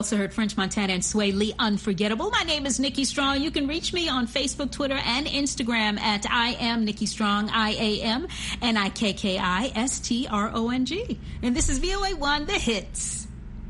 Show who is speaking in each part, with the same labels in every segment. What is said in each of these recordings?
Speaker 1: Also heard French Montana and Sway Lee Unforgettable. My name is Nikki Strong. You can reach me on Facebook, Twitter, and Instagram at I am Nikki Strong, I A M N I K K I S T R O N G. And this is VOA One, the hits.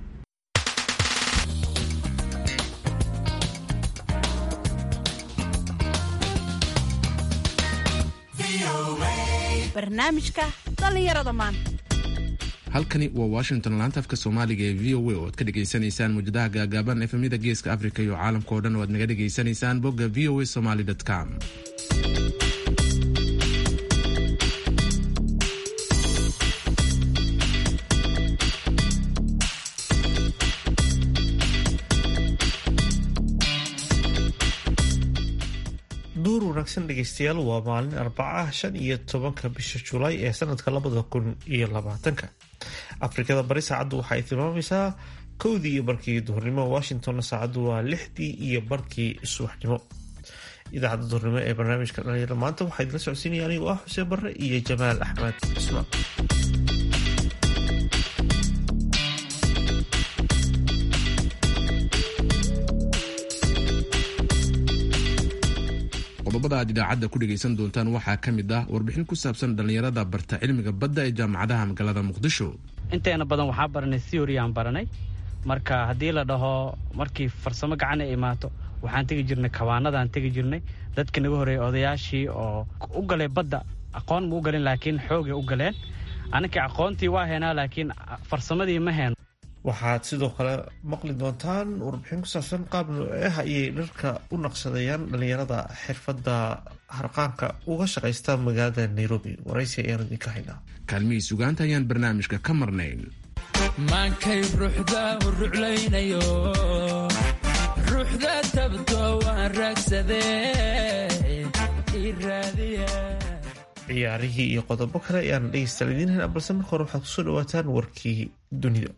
Speaker 2: barnaamijka dhallinyarada maanta
Speaker 3: halkani waa washington laanta afka soomaaliga ee v o a oo aad ka dhegaysanaysaan muujadaha gaagaaban efemyada geeska africa iyo caalamka oo dhan oo aad naga dhegaysanaysaan bogga v o a somaly com
Speaker 4: duur wanaagsan dhegeystayaal waa maalin arbacaha shan iyo tobanka bisha julaay ee sanadka labada kun iyo labaatanka afrikada bari saacaddu waxa ay tilmaamaysaa kowdii iyo barkii duhurnimo washingtonna saacaddu waa lixdii iyo barkii subaxnimo idaacadda duhurnimo ee barnaamijka dhalinyarada maanta waxaa idila socodsiinaya anigoo ah xuseen barre iyo jamaal axmed cismaan
Speaker 3: qodobada aad idaacadda ku dhegaysan doontaan waxaa ka mid ah warbixin ku saabsan dhallinyarada barta cilmiga badda ee jaamacadaha magaalada muqdisho
Speaker 5: inteena badan waxaa baranay theoryaan baranay marka haddii la dhaho markii farsamo gacan ay imaato waxaan tegi jirnay kabaanadaan tegi jirnay dadka naga horeeyay odayaashii oo u galay badda aqoon ma u galin laakiin xoogay u galeen aninkii aqoontii waa heenaa laakiin farsamadii ma heeno
Speaker 4: waxaad sidoo kale maqli doontaan warbixin ku saabsan qaab nooceah ayay dharka u naqshadayaan dhallinyarada xirfadda harqaanka uga shaqaysta magaalada nairobi waraysi ayaan idinka haynaa
Speaker 3: kaalmihii sugaanta ayaan barnaamijka ka marnayn
Speaker 6: maankay ruuxda u ruclaynayo ruuxda tabto waan raagsadee iraadiya
Speaker 4: ciyaarihii iyo qodobo kale ayaan dhegeystaal idiin haynaa balse marka hore waxaad kusoo dhawaataan warkii dunida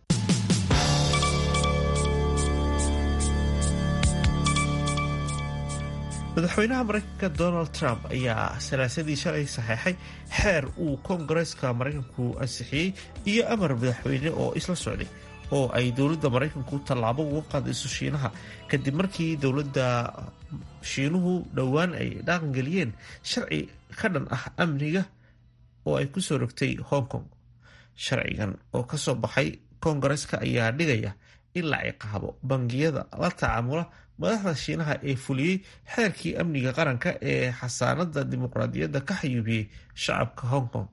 Speaker 4: madaxweynaha mareykanka donald trump ayaa salaasadii shalay saxeexay xeer uu koongareeska maraykanku ansixiyey iyo amar madaxweyne oo isla socday oo ay dowladda maraykanku tallaabo uga qaadayso shiinaha kadib markii dowladda shiinuhu dhowaan ay dhaqangeliyeen sharci ka dhan ah amniga oo ay kusoo rogtay hong kong sharcigan oo kasoo baxay koongareeska ayaa dhigaya in la ciqaabo bangiyada la tacaamula madaxda shiinaha ee fuliyey xeerkii amniga qaranka ee xasaanada dimuqraadiyadda ka xayuubiyey shacabka hong kong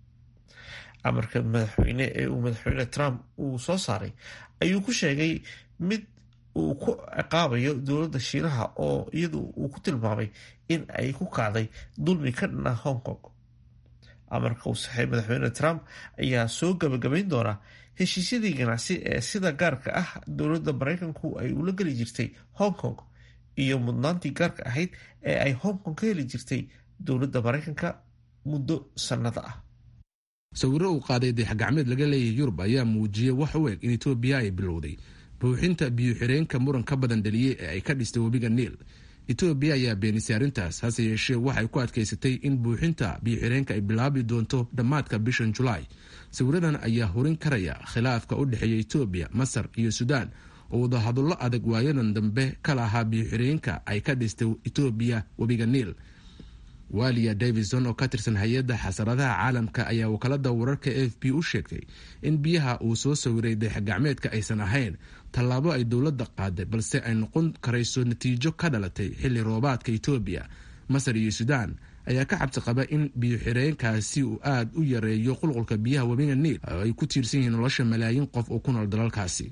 Speaker 4: amarka madaxweyne ee uu madaxweyne trump uu soo saaray ayuu ku sheegay mid uu ku ciqaabayo dowladda shiinaha oo iyadu uu ku tilmaamay in ay ku kacday dulmi ka dhan ah hong kong amarka uu saxay madaxweyne trump ayaa soo gabagabayn doonaa heshiisyadii ganacsi ee sida gaarka ah dowladda maraykanku ay ula geli jirtay hong kong iyo mudnaantii gaarka ahayd ee ay hong kong ka heli jirtay dowladda maraykanka muddo sannada ah
Speaker 3: sawiro uu qaaday dayaxgacmeed laga leeyahay yurub ayaa muujiyey wax u eg in etoobiya ay bilowday buuxinta biyo-xireenka muran ka badan dhaliyey ee ay ka dhistay webiga niil etoobiya ayaa beenisay arrintaas hase yeeshee waxay ku adkaysatay in buuxinta biyo-xireenka ay bilaabi doonto dhammaadka bishan julaay sawiradan ayaa horin karaya khilaafka u dhexeeya etoobiya masar iyo suudaan oo wadahadallo adag waayadan dambe ka lahaa biyo-xireenka ay ka dhistay etoobiya webiga niil walia davison oo ka tirsan hay-adda xasaradaha caalamka ayaa wakaalada wararka f b u sheegtay in biyaha uu soo sawiray dayaxgacmeedka aysan ahayn tallaabo ay dowladda qaaday balse ay noqon karayso natiijo ka dhalatay xilli roobaadka etoobiya masar iyo suudaan ayaa ka cabsi qaba in biyo-xireenkaasi uu aada u yareeyo qulqulka biyaha webiga niil oo ay ku tiirsan yihiin nolosha malaayiin qof oo ku nool dalalkaasi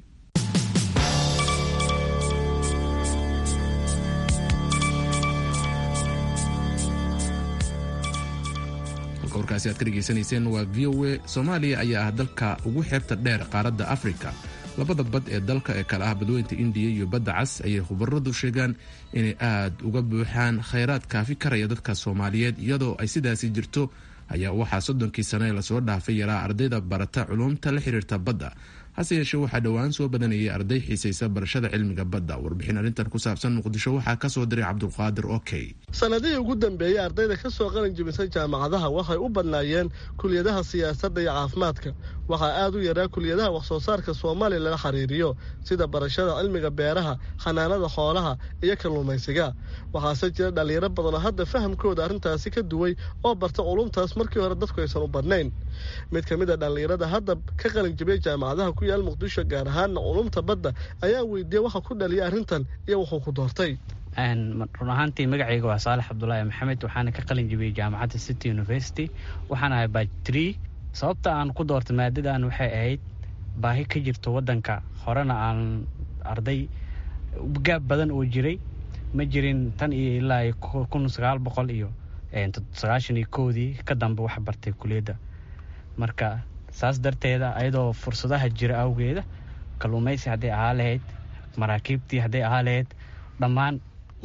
Speaker 3: warkaasi aad ka dhegaysanayseen waa v o a soomaaliya ayaa ah dalka ugu xeebta dheer qaaradda afrika labada bad ee dalka ee kale ah badweynta indiya iyo badda cas ayay khubaradu sheegaan inay aad uga buuxaan khayraad kaafi karaya dadka soomaaliyeed iyadoo ay sidaasi jirto ayaa waxaa soddonkii sane lasoo dhaafay yaraa ardayda barata culumta la xiriirta badda hase yeeshee waxaa dhowaan soo badanayay arday xiisaysa barashada cilmiga badda warbixin arrintan ku saabsan muqdisho waxaa kasoo diray cabdulqaadir okey
Speaker 7: sanadihii ugu dambeeyey ardayda ka soo qalin jibisay jaamacadaha waxay u badnaayeen kuliyadaha siyaasadda iyo caafimaadka waxaa aad u yaraa kuliyadaha waxsoo saarka soomaaliya lala xiriiriyo sida barashada cilmiga beeraha xanaanada xoolaha iyo kalluumaysiga waxaase jira dhallinyaro badanoo hadda fahamkooda arrintaasi ka duway oo barta culumtaas markii hore dadku aysan u badnayn mid ka mid a dhallinyarada hadda ka qalin jibiyay jaamacadaha ku yaal muqdisho gaar ahaanna culumta badda ayaa weydiiyey waxa ku dhaliyay arrintan iyo wuxuu ku doortay
Speaker 5: run ahaantii magacayga waa saalax cabdulaahi maxamed waxaana ka qalin jibiyey jaamacadda city university waxaan ahay bajtree sababta aan ku doortay maadadan waxay ahayd baahi ka jirto waddanka horena aan arday gaab badan oo jiray ma jirin tan iyo ilaa kun sagaal boqol iyo sagaashan iyo koodii ka dambe wax bartay kuliyadda marka saas darteeda ayadoo fursadaha jira awgeeda kalluumaysi hadday ahaa lahayd maraakiibtii hadday ahaa lahayd dhammaan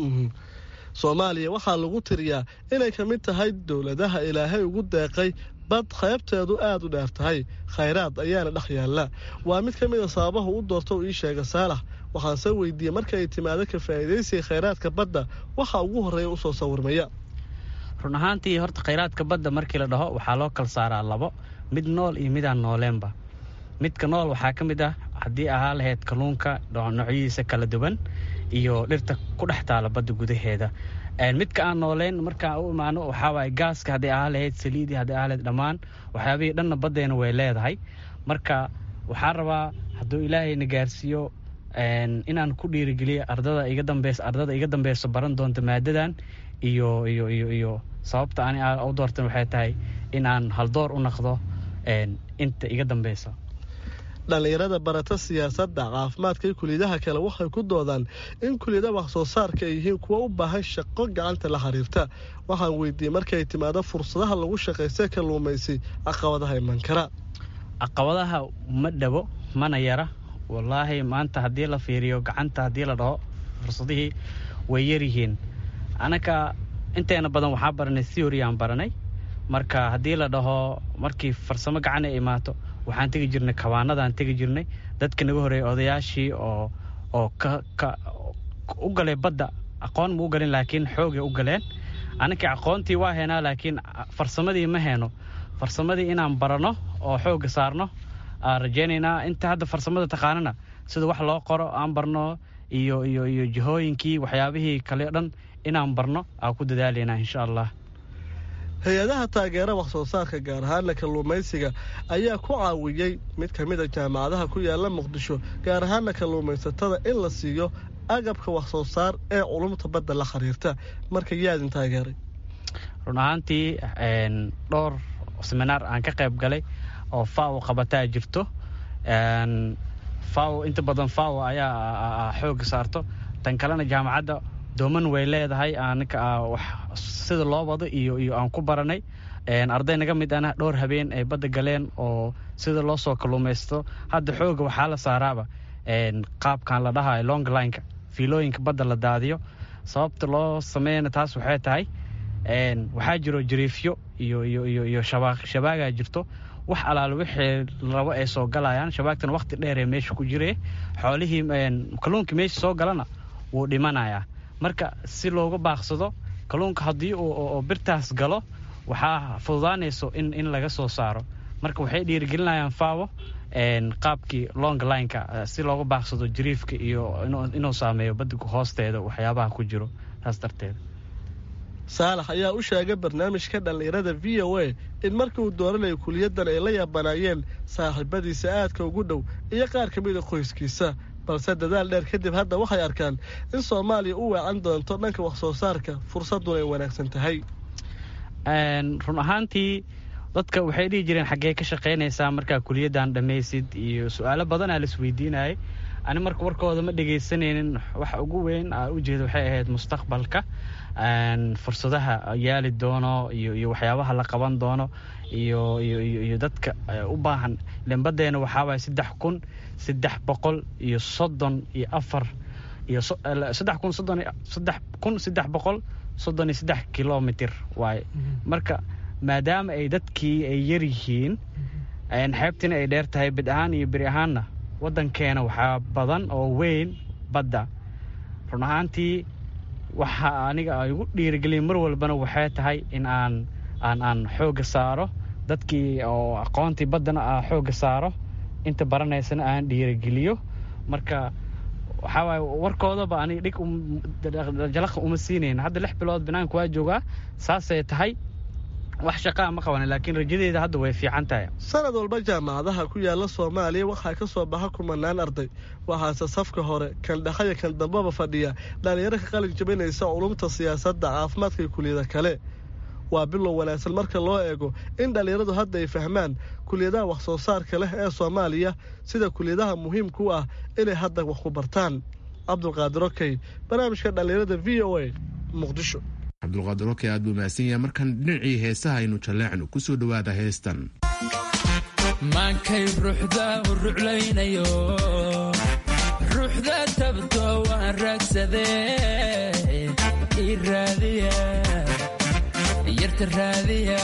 Speaker 7: soomaaliya waxaa lagu tiriyaa inay ka mid tahay dowladaha ilaahay ugu deeqay bad qaybteedu aad u dheer tahay khayraad ayaana dhex yaalla waa mid ka mid a sababaha u doorta uu ii sheega saalax waxaanse weydiiyey marka ay timaado ka faa'iidaysiga khayraadka badda waxa ugu horreeya u soo sawirmaya
Speaker 5: run ahaantii horta khayraadka badda markii la dhaho waxaa loo kala saaraa labo mid nool iyo midaan nooleenba midka nool waxaa ka mid ah haddii ahaa lahayd kalluunka noocyadiisa kala duwan iyo dhirta ku dhex taala badda gudaheeda midka aan nooleyn markaan u imaano waxaawaay gaaska hadday ahaa lahayd saliidii hadday ahaa lahayd dhammaan waxyaabihii dhanna baddeena way leedahay marka waxaa rabaa hadduu ilaahayna gaarsiiyo inaan ku dhiirigeliyo ardada iga dambeysa ardada iga dambeyso baran doonta maadadan iyo iyo iyo iyo sababta ani u doortan waxay tahay inaan haldoor u naqdo inta iga dambeysa
Speaker 7: dhallinyarada barata siyaasadda caafimaadka iyo kuliyadaha kale waxay ku doodaan in kuliyada wax soo saarka ay yihiin kuwa u baahan shaqo gacanta la xiriirta waxaan weydiiyey markay timaado fursadaha lagu shaqaystay kalluumaysi caqabadaha iman kara
Speaker 5: caqabadaha ma dhabo mana yara wallaahi maanta haddii la fiiriyo gacanta haddii la dhaho fursadihii way yaryihiin anaka inteena badan waxaa baranay theory aan baranay marka haddii la dhaho markii farsamo gacan ay imaato waxaan tegi jirnay kabaanadaan tegi jirnay dadka naga horeeyay odayaashii oo oo ka u galay badda aqoon ma u galin laakiin xoogay u galeen anakii aqoontii waa heenaa laakiin farsamadii ma heeno farsamadii inaan barano oo xooga saarno aan rajaynaynaa inta hadda farsamada taqaanana sida wax loo qoro aan barno iyo iyo iyo jihooyinkii waxyaabihii kale dhan inaan barno aan ku dadaalaynaa insha allah
Speaker 7: hay-adaha taageera wax soo saarka gaar ahaana kalluumaysiga ayaa ku caawiyey mid ka mid a jaamacadaha ku yaala muqdisho gaar ahaana kalluumaysatada in la siiyo agabka wax soo saar ee culumta badda la xiriirta marka yaadin taageeray
Speaker 5: run ahaantii dhowr seminaar aan ka qayb galay oo faw qabataa jirto faw inta badan faw ayaa xooga saarto tan kalena jaamacadda dooman way leedahay anaka sida loo wado iyo iyo aan ku baranay arday naga mid ana dhowr habeen ay badda galeen oo sida loo soo kalluumaysto hadda xooga waxaa la saaraaba qaabkan la dhahayo longlineka fiilooyinka badda la daadiyo sababta loo sameeyana taas waxay tahay waxaa jiro jariifyo iyo iyo iyo iyo shabaaq shabaagaa jirto wax alaale wixii rabo ay soo galayaan shabaagtana waqti dheer ee meesha ku jire xoolihii kalluunkii meesha soo galana wuu dhimanayaa marka si looga baaqsado kalluunka haddii uu birtaas galo waxaa fududaanayso in in laga soo saaro marka waxay dhiirigelinayaan faawo qaabkii long lineka si looga baaqsado jariifka iyo inuu saameeyo badiga hoosteeda waxyaabaha ku jiro taas darteed
Speaker 7: saalax ayaa u sheegay barnaamijka dhallinyarada v o a in markii uu dooranayay kuliyaddan ay la yaabanaayeen saaxiibadiisa aadka ugu dhow iyo qaar ka mida qoyskiisa balse dadaal dheer kadib hadda waxay arkaan in soomaaliya u weecan doonto dhanka wax soo saarka fursadduna ay wanaagsan tahay
Speaker 5: run ahaantii dadka waxay dhihi jireen xaggee ka shaqaynaysaa markaa kuliyaddan dhammaysid iyo su-aalo badanaa laisweydiinayay ani marka warkooda ma dhegaysanaynin waxa ugu weyn aa ujeeda waxay ahayd mustaqbalka fursadaha yaali doono iyo iyo waxyaabaha la qaban doono iyo iyo iyo iyo dadka u baahan lembadeena waxaa waaya saddex kun saddex boqol iyo soddon iyo afar iyo saddex kun soddon saddex kun saddex boqol soddon iyo saddex kilomitr waaye marka maadaama ay dadkii ay yar yihiin xeebtiina ay dheer tahay bid ahaan iyo beri ahaanna waddankeena waxaa badan oo weyn badda run ahaantii waxa aniga ay igu dhiirigelin mar walbana waxay tahay in aan aan aan xoogga saaro dadkii oo aqoontii baddana aa xoogga saaro inta baranaysana aan dhiirigeliyo marka waxaa waaye warkoodaba aniga dhig jalaqa uma siinayn hadda lix bilood banaanka waa joogaa saasay tahay wax shaqaa ma qaban laakiin rajadeeda hadda way fiican tahay
Speaker 7: sanad walba jaamacadaha ku yaala soomaaliya waxaa ka soo baxa kumanaan arday waxaase safka hore kan dhexaya kan dambaba fadhiya dhallinyaro ka qalin jabinaysa culumta siyaasadda caafimaadka iyo kuliyada kale waa bilow wanaagsan marka loo eego in dhallinyaradu hadda ay fahmaan kuliyadaha wax soo saarka leh ee soomaaliya sida kuliyadaha muhiimka u ah inay hadda wax ku bartaan cabdulqaadir okey barnaamijka dhallinyarada v o a muqdisho
Speaker 3: cabdulqaadir okey aad buu mahadsan yahay markan dhinacii heesaha aynu jalleecno ku soo dhowaada heestan
Speaker 6: maankay ruuxda u ruclaynayo ruuxda tabto waan raagsadee ii raadiya yarta raadiya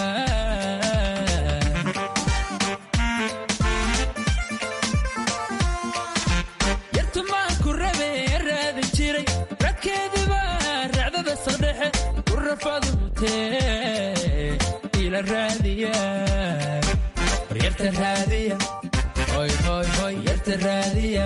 Speaker 6: yartumaan ku rabe raadi jiray radkeediba racdada saqdhexe ku rafadu mutee ila raadiya war yarta raadiya hoy hoy hoy yarta raadiya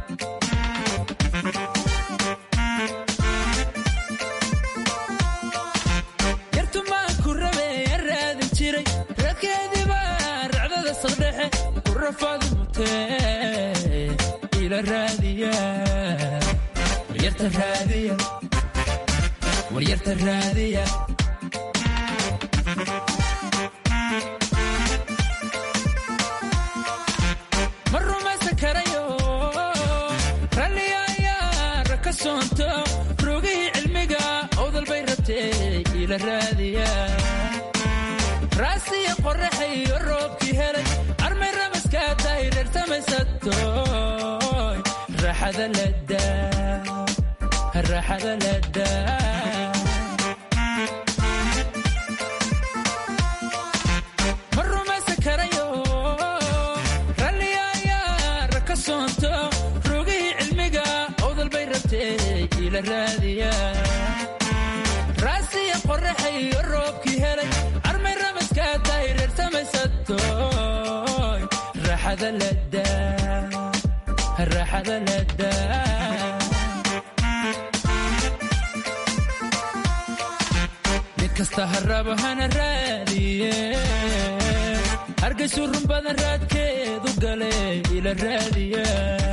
Speaker 6: yartumaan ku rabe raadi jiray radkeediba racdada saqdhexe ku rafadu mutee ila raadiya war yarta raadiya war yarta raadiya ma rumaysan karayo ralliga ayaa raka soonto rogihii cilmiga owdal bay rabtee ila raadiya raasiya qorraxayo roobkii helay armay ramaskaa tahay reer samaysatoy raaxada ladaa raaxada ladaa ma rumaysan karayo ralliga ayaa raka soonto rogihii cilmiga owdal bay rabtee ila raadiya raasiya qorraxayo roobkii helay armay ramaskaa tahay reer samaysatoy raaxada ladaa raaxada ladaa mid kasta harabo hana raadiye hargaysu run badan raadkeedu gale ila raadiya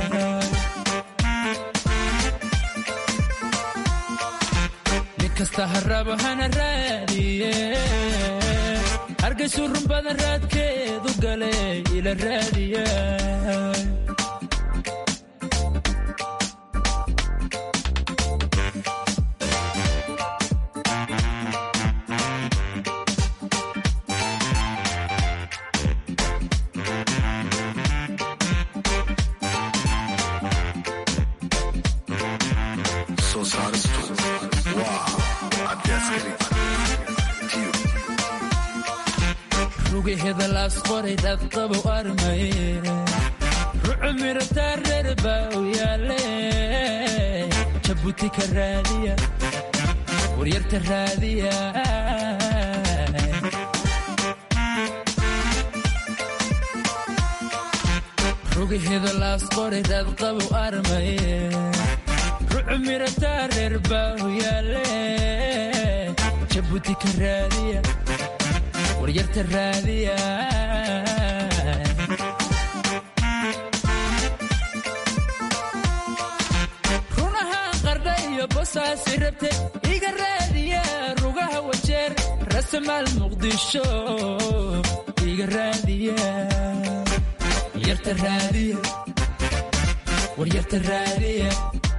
Speaker 6: mid kasta harabo hana raadiye hargaysu run badan raadkeedu gale ila raadiya rugaheda laas qoray dadqabow armaye rucu mirataa reer baa u yaale jabuuti ka raadiya waryarta raadiya rugaheda laas qoray dadqabow armaye rucu mirataa reer baa u yaale jabuuti ka raadiya waryarta raadiya runahaan qardha iyo bosaasi rabte iga raadiya rugaha wajeer rasamaal muqdisho iga raadiya yarta raadiya waryarta raadiya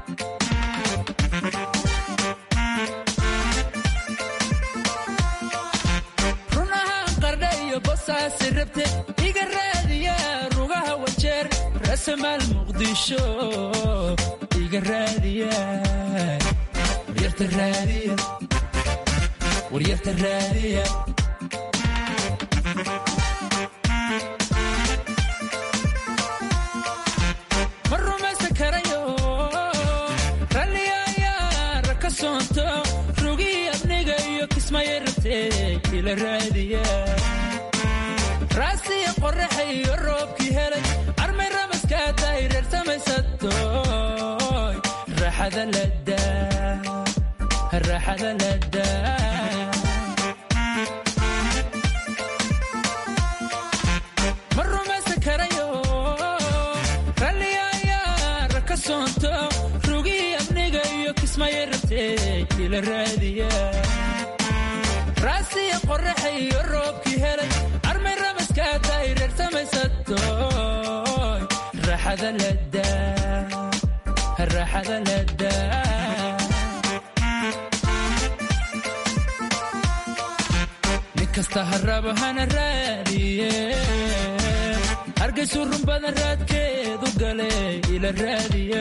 Speaker 6: runahaan qardha iyo bosaasi rabte iga raadiya rugaha wajeer rasamaal muqdisho iga raadiya waryarta raadiya waryarta raadiya soonto rugii abniga iyo kismaya rabtee ila raadiya raasiya qoraxa iyo roobkii helay armay ramaskaa tahay reer samaysatoy raaxada ladaa raaxada ladaa ma rumaysan karayo ralliga ayaa raka soonto rugii abniga iyo kismaya rabtee ila raadiya raasiya qoraxa iyo roobkii helay armay ramaskaa tahay reer samaysatoy raaxada ladaa raaxada ladaa nin kasta harabo hana raadiye hargaysu run badan raadkeedu gale ila raadiya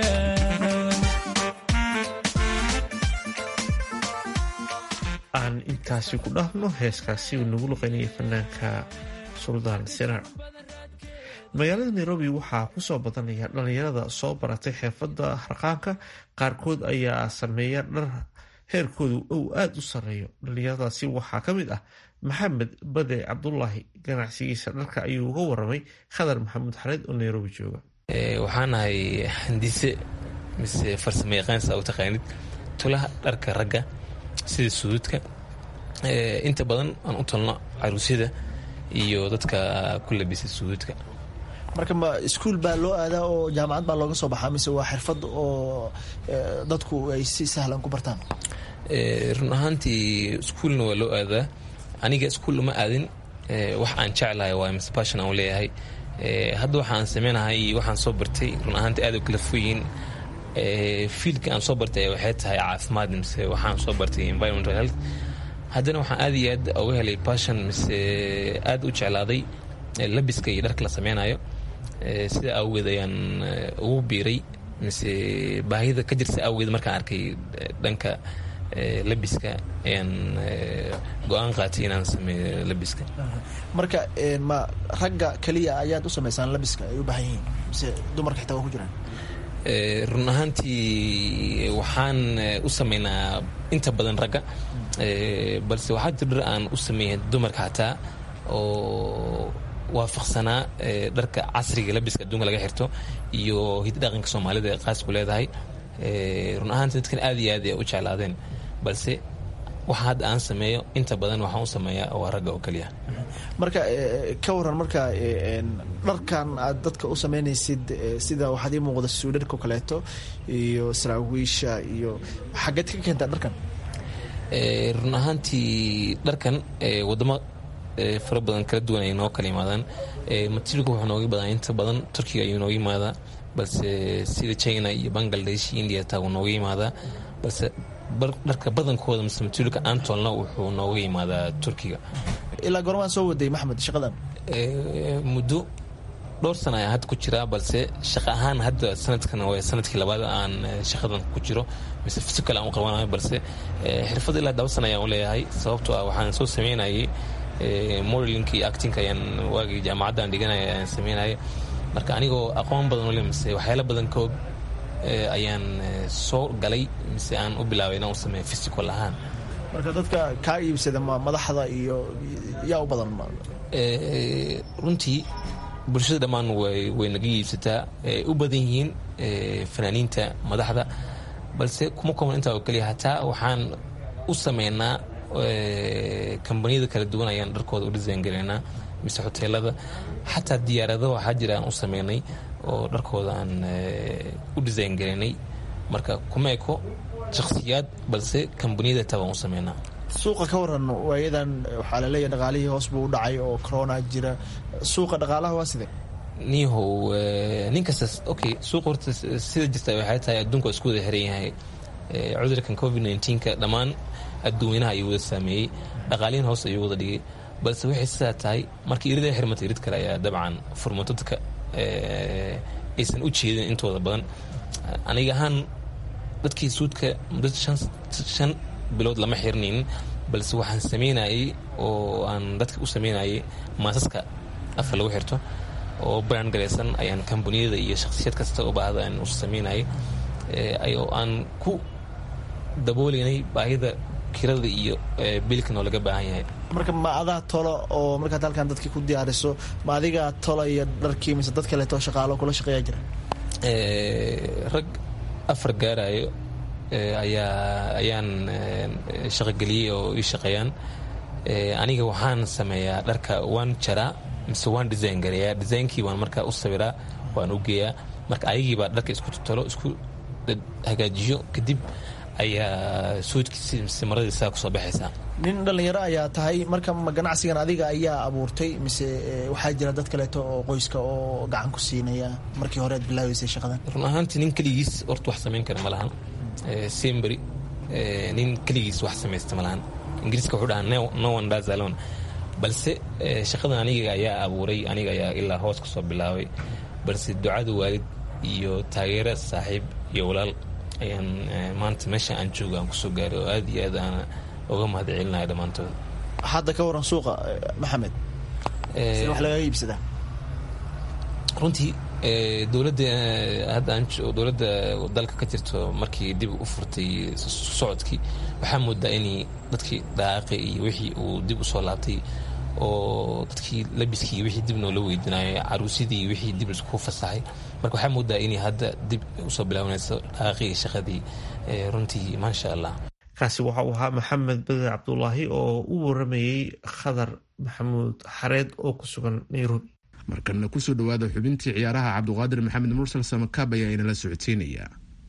Speaker 4: aan intaasi ku dhaafno heeskaasi uu nagu luqaynayay fanaanka suldaan siraar magaalada nairobi waxaa kusoo badanaya dhallinyarada soo baratay xeefadda harqaanka qaarkood ayaa sameeya dhar heerkoodu uu aada u sarreeyo dhallinyaradaasi waxaa ka mid ah maxamed bade cabdulaahi ganacsigiisa dharka ayuu uga waramay khadar maxamuud xareed oo nairobi jooga
Speaker 8: waxaan ahay handise mise farsamo yaqaansa u taqaanid tulaha dharka ragga sida suduudka inta badan aan u talno caruusyada iyo dadka ku labisa suduudka
Speaker 9: marka ma iskuul baa loo aadaa oo jaamacad baa looga soo baxaa mise waa xirfad oo dadku ay si sahlan ku bartaan
Speaker 8: run ahaantii iskuulna waa loo aadaa aniga iskuul uma aadin wax aan jeclahay waa mise passion aan leeyahay hadda waxa aan sameynahay waxaan soo bartay run ahaantii aad u kala foyiin fiildka aan soo bartay waxay tahay caafimaad mise waxaan soo bartay environmental health haddana waxaan aad iyo aad uga helay passion mise aad u jeclaaday labiska iyo dharka la sameynayo sida awgeed ayaan ugu biiray mise baahida ka jirta awgeed markaan arkay dhanka labiska ayaan go-aan qaatay inaan sameeyo labiska
Speaker 9: marka ma ragga keliya ayaad u samaysaan labiska ay u baahan yihiin mise dumarka xitaa waa ku jiraan
Speaker 8: run ahaantii waxaan u sameynaa inta badan ragga balse waxaa jir dhar aan u sameeya dumarka xataa oo waafaqsanaa dharka casriga labiska adduunka laga xirto iyo hiddi dhaqanka soomaalida ee qaasku leedahay run ahaantii dadkan aad iyo aad ay u jeclaadeen balse waxa hadda aan sameeyo inta badan waxaan u sameeyaa waa ragga oo keliya
Speaker 9: marka ka waran marka dharkan aad dadka u sameynaysid sida waxaad ii muuqda suudharka kaleeto iyo saraawiisha iyo xageed ka keentaa dharkan
Speaker 8: run ahaantii dharkan wadamo fara badan kala duwan ay noo kala yimaadaan materialka wuxuu nooga badan inta badan turkiga ayuu nooga yimaadaa balse sida china iyo bangladesh iyo india taa wuu nooga yimaadaa balse dharka badankooda mise materialka aan toolna wuxuu nooga yimaadaa turkiga
Speaker 9: ilaa gormaan soo waday maxmed shaqadan
Speaker 8: muddo dhowr sana ayaan hadda ku jiraa balse shaqa ahaan hadda sanadkan waa sanadkii labaad aan shaqadan ku jiro mise physical aan u qabanayo balse xirfad ilaa laba sana ayaan u leeyahay sababtoo ah waxaan soo sameynayay modelinka iyo actinka ayaan waagii jaamacaddan dhiganaya ayaan sameynaya marka anigoo aqoon badan ule mise waxyaala badan ka og ayaan soo galay mise aan u bilaabay inaan u sameeyo physical ahaan
Speaker 9: marka dadka kaa iibsada ma madaxda iyo yaa u badan
Speaker 8: runtii bulshada dhammaan way naga iibsataa u badan yihiin fanaaniinta madaxda balse kuma kooban intaa oo keliya hataa waxaan u sameynaa kambaniyada kala duwan ayaan dharkooda u design garaynaa mise hoteelada xataa diyaarado waxaa jira aan u sameynay oo dharkooda aan u design garaynay marka kuma eko shakhsiyaad balse kambaniyada taa waan u sameynaa
Speaker 9: suuqa ka waran waayadan waxaa laleeyahay dhaqaalihii hoos buu u dhacay oo corona jira suuqa dhaqaalaha waa sidee
Speaker 8: niyahow nin kasta okay suuqa horta sida jirta waxay tahay adduunka waa isku wada xiran yahay cudurkan covid nneteen-ka dhammaan adduunyanaha ayuu wada saameeyey dhaqaalihin hoos ayuu wada dhigay balse waxay sidaa tahay markii irida xirmata irid kale ayaa dabcan furmato dadka aysan u jeedin intooda badan aniga ahaan dadkii suudka muddo shan bilood lama xirnaynin balse waxaan sameynayay oo aan dadka u sameynayay maasaska afka lagu xirto oo brand garaysan ayaan kambaniyada iyo shakhsiyad kasta oo baahda aan u sameynayay oo aan ku dabooleynay baahida kirada iyo biilkan oo laga baahan yahay
Speaker 9: marka ma adaa tolo oo markaad halkan dadkii ku diyaariso ma adigaa tolo iyo dharkii mise dad kaleeto shaqaalo kula shaqeeyaa jira
Speaker 8: rag afar gaarayo ayaa ayaan shaqogeliyey oo ii shaqeeyaan aniga waxaan sameeyaa dharka waan jaraa mise waan design gareeyaa designkii waan markaa u sawiraa waan u geeyaa marka ayagiibaa dharka isku tolo isku hagaajiyo kadib ayaa suudkiisi mise maradiisaa kusoo baxaysaa
Speaker 9: nin dhallinyaro ayaa tahay marka ma ganacsigan adiga ayaa abuurtay mise waxaa jira dad kaleeto oo qoyska oo gacan ku siinaya markii hore aad bilaabeysay shaqadan
Speaker 8: run ahaantii nin keligiis horta wax samayn kara ma lahan sembery nin keligiis wax samaysta ma lahan ingiriiska wuxuu dhahaa no one does alone balse shaqadan aniga ayaa abuuray aniga ayaa ilaa hoos kasoo bilaabay balse ducada waalid iyo taageera saaxiib iyo walaal ayaan maanta meesha aan jooga aan kusoo gaaray oo aad iyo aad aan uga mahad celinaya dhammaantood
Speaker 9: hadda ka waran suuqa maxamed sida wax lagaga iibsadaa
Speaker 8: runtii dowladda hadda aan dowladda dalka ka jirto markii dib u furtay socodkii waxaa moodaa inay dadkii dhaaqi iyo wixii uu dib usoo laabtay oo dadkii labiskii wixii dib noola weydiinayo caruusidii wixii dib isku fasaxay marka waxaa moodaa inay hadda dib usoo bilaabanayso dhaaqii shaqadii runtii maasha allah
Speaker 4: kaasi waxa uu ahaa maxamed beder cabdulaahi oo u waramayey khadar maxamuud xareed oo ku sugan nairobi
Speaker 3: markana kusoo dhawaada xubintii ciyaaraha cabduqaadir maxamed mursal samakaab ayaa inala socodsiinaya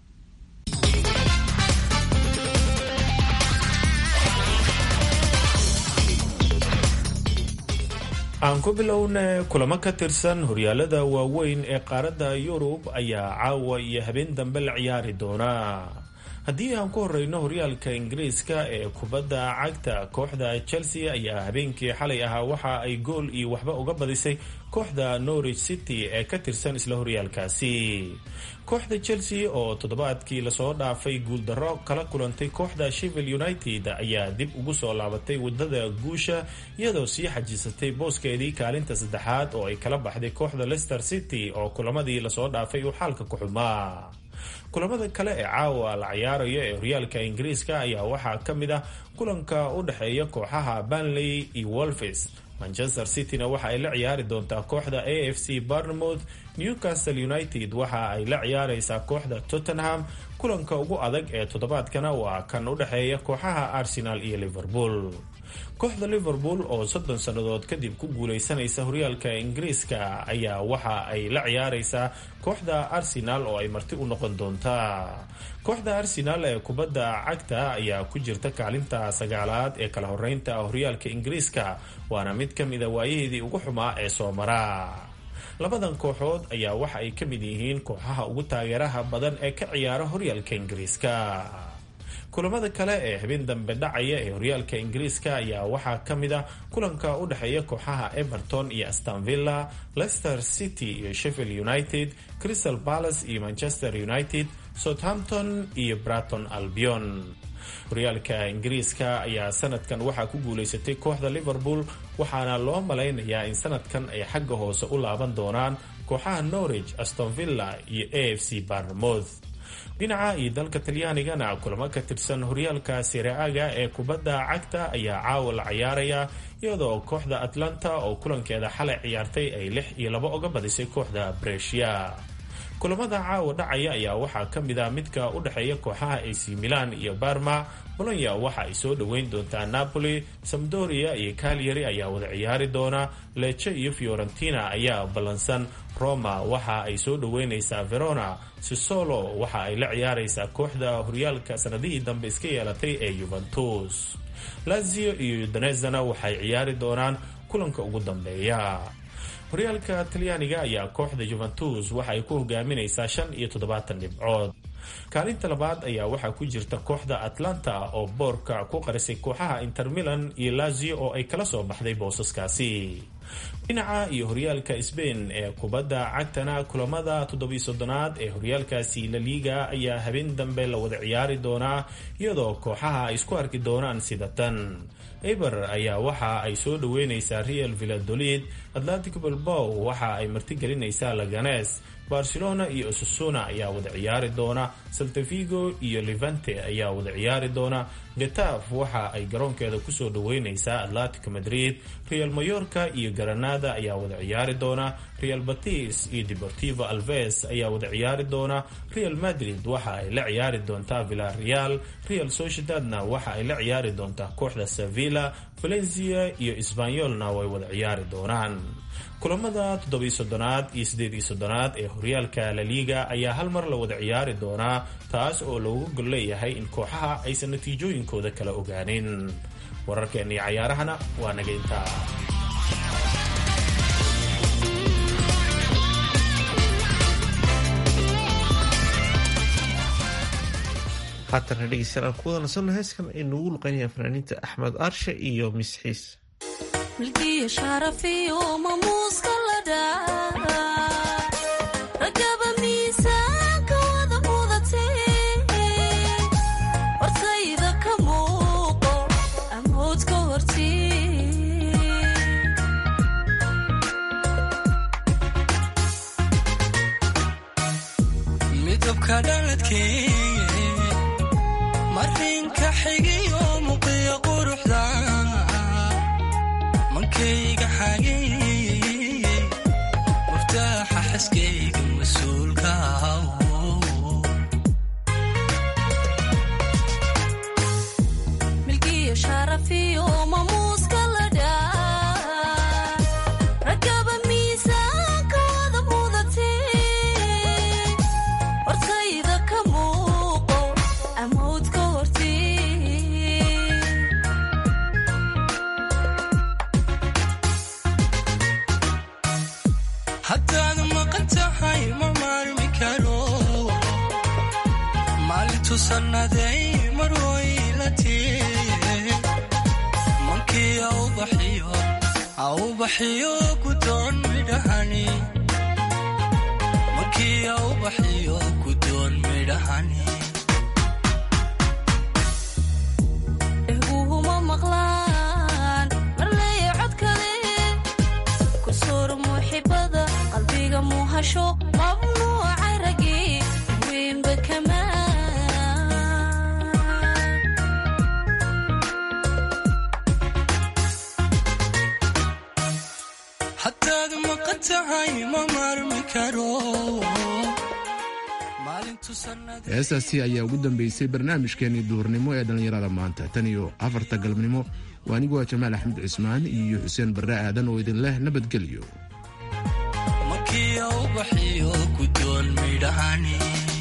Speaker 10: aan ku bilowna kulamo ka tirsan horyaalada waaweyn ee qaaradda yurub ayaa caawa iyo habeen dambe la ciyaari doona haddii aan ku horeyno horyaalka ingiriiska ee kubadda cagta kooxda chelsea ayaa habeenkii xalay ahaa waxa ay gool iyo waxba uga badisay kooxda norwich city ee ka tirsan isla horyaalkaasi kooxda chelsea oo toddobaadkii lasoo dhaafay guuldarro kala kulantay kooxda shevil united ayaa dib ugu soo laabatay wadada guusha iyadoo sii xajisatay booskeedii kaalinta saddexaad oo ay kala baxday kooxda leicester city oo kulamadii lasoo dhaafay uu xaalka ku xumaa kulamada kale ee caawa la ciyaarayo ee horyaalka ingiriiska ayaa waxaa ka mid ah kulanka u dhexeeya kooxaha banley iyo wolfes manchester cityna waxa ay la ciyaari doontaa kooxda a f c barnemouth newcastle united waxa ay la ciyaareysaa kooxda tottenham kulanka ugu adag ee toddobaadkana waa kan u dhexeeya kooxaha arsenal iyo liverpool kooxda liverpool oo soddon sannadood kadib ku guuleysanaysa horyaalka ingiriiska ayaa waxa ay la ciyaareysaa kooxda arsenal oo ay marti u noqon doontaa kooxda arsenal ee kubadda cagta ayaa ku jirta kaalinta sagaalaad ee kala horeynta horyaalka ingiriiska waana mid ka mida waayaheedii ugu xumaa ee soo mara labadan kooxood ayaa waxa ay ka mid yihiin kooxaha ugu taageeraha badan ee ka ciyaara horyaalka ingiriiska kulamada kale ee habeen dambe dhacaya ee horyaalka ingiriiska ayaa waxaa ka mid ah kulanka u dhexeeya kooxaha everton iyo astanvilla leicester city iyo sheffield united crystal palace iyo manchester united southampton iyo braton albion horyaalka ingiriiska ayaa sanadkan waxaa ku guuleysatay kooxda liverpool waxaana loo malaynayaa in sanadkan ay xagga hoose u laaban doonaan kooxaha norwich astonvilla iyo a f c barnemouth dhinaca iyo dalka talyaanigana kulamo ka tirsan horyaalka siraaga ee kubadda cagta ayaa caawa la ciyaaraya iyadoo kooxda atlanta oo kulankeeda xalay ciyaartay ay lix iyo labo uga badisay kooxda bresia kulamada caawa dhacaya ayaa waxaa ka mid ah midka u dhexeeya kooxaha ac milan iyo barma bolonya waxa ay soo dhoweyn doontaa napoli samdoria iyo calyari ayaa wada ciyaari doona leche iyo fiorentina ayaa ballansan roma waxa ay soo dhoweyneysaa verona sisolo waxa ay la ciyaareysaa kooxda horyaalka sanadihii dambe iska yeelatay ee yuventus lazio iyo udanezana waxay ciyaari doonaan kulanka ugu dambeeya horyaalka talyaaniga ayaa kooxda juventus waxa ay ku hogaaminaysaa shan iyo toddobaatan dhibcood kaalinta labaad ayaa waxaa ku jirta kooxda atlanta oo boorka ku qarisay kooxaha inter milan iyo lazio oo ay kala soo baxday boosaskaasi dhinaca iyo horyaalka sbain ee kubadda cagtana kulamada toddobiyo soddonaad ee horyaalkaasi la liiga ayaa habeen dambe la wada ciyaari doonaa iyadoo kooxaha ay isku arki doonaan sida tan eber ayaa waxa ay soo dhoweyneysaa real villadolid atlantic bilbow waxa ay martigelinaysaa laganes barcelona iyo osasuna ayaa wada ciyaari doona saltavigo iyo levante ayaa wada ciyaari doona getaf waxa ay garoonkeeda kusoo dhaweyneysaa atletico madrid real mayorka iyo granada ayaa wada ciyaari doona real batis iyo deportivo alves ayaa wada ciyaari doona real madrid waxa ay la ciyaari doontaa villareal real sociedadna waxa ay la ciyaari doontaa kooxda sevilla valencia iyo sbanyolna way wada ciyaari doonaan kulamada toddobiyo soddonaad iyo siddeed iyo soddonaad ee horyaalka laliga ayaa hal mar la wada ciyaari doonaa taas oo loogu gol leeyahay in kooxaha aysan natiijooyinkooda kala ogaanin wararkeena iyo cayaarahana waa naga intaa
Speaker 4: haatana dhegeystayaal aan ku wada nasanno heeskan ay noogu luqeynayaan fanaaniinta axmed aarshe iyo misxiis
Speaker 11: milkiyo sharafiyo mamuuska la dhaa ragaba miisaanka wada mudatee hortayda ka muuqo amoodka hortii
Speaker 6: midabka dhaladkee marinka xigiyo muqiya quruxda mankayga xagey muftaaxa xaskayga mas-uulka
Speaker 11: milkiyo sharafiyo mamuuska la dhaa ragaba miisaanka wada mudatee hortayda ka muuqo amoodka hortii
Speaker 6: haddaad maqan tahay ma maarmi karo maalintu sannaday mar waylatee mankii aubaxiyo aubaxiyo gudoon midhahani mankii aubaxiyo gudoon midhahani
Speaker 11: ehguhuma maqlaan marleeya cod kale kusoor muuxibada qalbiga muuhasho mamnuuca ragi weynba kamaa
Speaker 6: haddaad maqan tahay ma maarmi karo maalintu sannaday
Speaker 3: heestaasi ayaa ugu dambeysay barnaamijkeenii duhurnimo ee dhallinyarada maanta tan iyo afarta galabnimo waa aniguwa jamaal axmed cismaan iyo xuseen barre aadan oo idin leh nabadgelyo
Speaker 6: mankii aubaxiyo gudoon midhahani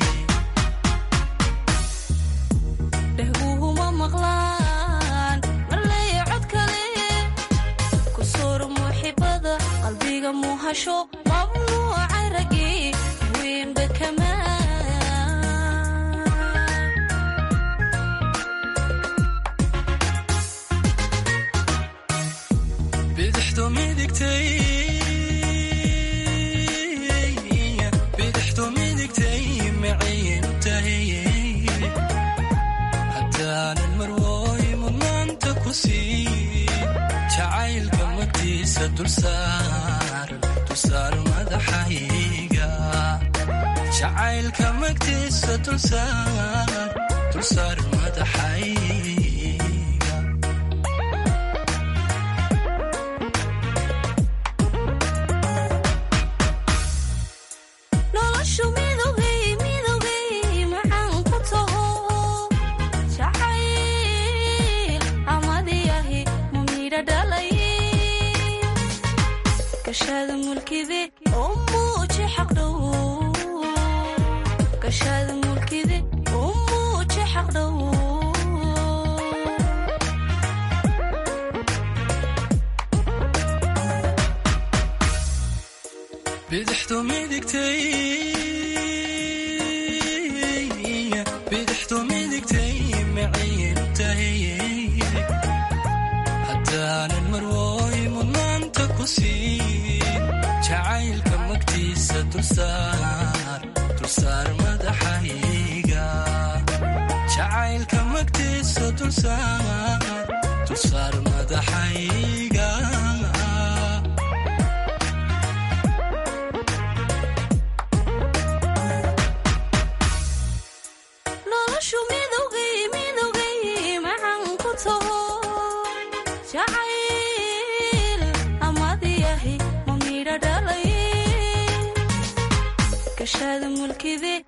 Speaker 11: dhehguhuma maqlaan marleeya cod kale kusoor muuxibada qalbiga muuhasho mamnuuca ragi weynba kamaa
Speaker 6: bidixdu midigtay bidixdu midigtay maciin tahay haddaanan marwooy mudnaanta ku sii jacaylka magtiisa dulsaar dulsaar madaxayga jacaylka magtiisa dulsaar dulsaar madaxayga
Speaker 11: noloshu midowgay midowgay macaan ku taho jacayl amadiyahi ma midha dhalay gashaada mulkide oo muuji xaqdhow gashaada mulkide oo muuji xaqdhow
Speaker 6: bidixdu midigtay bidixdu midigtay maciin tahay haddaanan marwooy mudnaanta ku sii jacaylka magtiisa dulsaar dulsaar madaxayga jacaylka magtiisa dulsaar dulsaar madaxayga
Speaker 11: midowgay midowgay maxaan ku taho jacayl amadiyahi ma midho dhalay gashaada mulkide